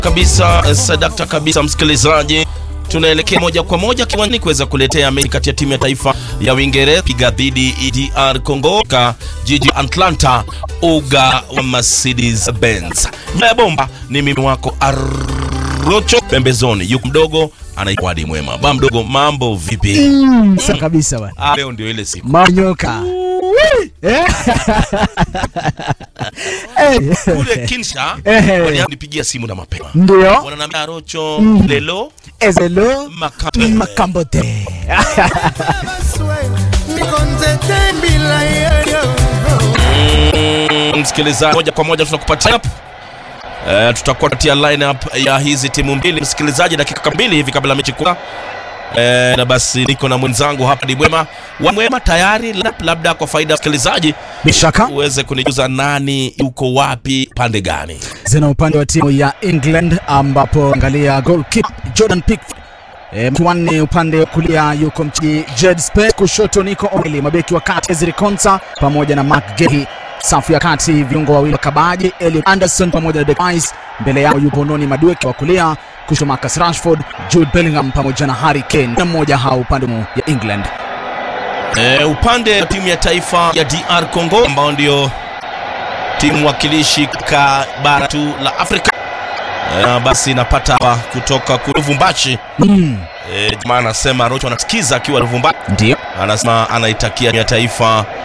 kabisa sadakta kabisa, msikilizaji, tunaelekea moja kwa moja kiwanjani kuweza kuletea mechi kati ya timu ya taifa ya Uingereza piga dhidi DR Congo ka jiji Atlanta, uga wa Mercedes Benz. Nyuma ya bomba ni mimi wako Arocho, pembezoni yuko mdogo anaitwa Wadi Mwema. Ba mdogo, mambo vipi? Mm, sawa kabisa bwana. Ah, leo ndio ile siku Manyoka. Eh? Eh. kule Kinsha Eh. walipigia simu na mapema, Ndio. wananiambia Arocho, lelo Ezelo Makape. Makambote. Mm, msikilizaji, moja kwa moja tunakupatia up. Eh, tutakuwa tunatia lineup ya hizi timu mbili msikilizaji, dakika mbili hivi kabla mechi kuanza. Eh, na basi niko na mwenzangu hapa ni Mwema wa Mwema tayari, lineup labda kwa faida ya msikilizaji Bishaka uweze kunijuza nani yuko wapi pande gani. zina upande wa timu ya England ambapo angalia goalkeeper Jordan Pickford E, mkiwanne upande wa kulia yuko mchezaji Jed Spence, kushoto Nico O'Reilly, mabeki wa kati Ezri Konsa pamoja na Mark Gehi, safu ya kati viungo wawili Kabaji, Elliot Anderson pamoja na Declan Rice, mbele yao yupo Noni Madueke wa kulia, kushoto Marcus Rashford, Jude Bellingham pamoja na Harry Kane, na mmoja hao upande ya England. Eh, upande wa timu ya taifa ya DR Congo ambao ndio timu wakilishi ka bara tu la Afrika. Eh, basi napata hapa kutoka Luvumbashi. Mm, Eh, jamaa anasema Rocho anasikiza akiwa Luvumbashi. ndio Anasema anaitakia timu ya taifa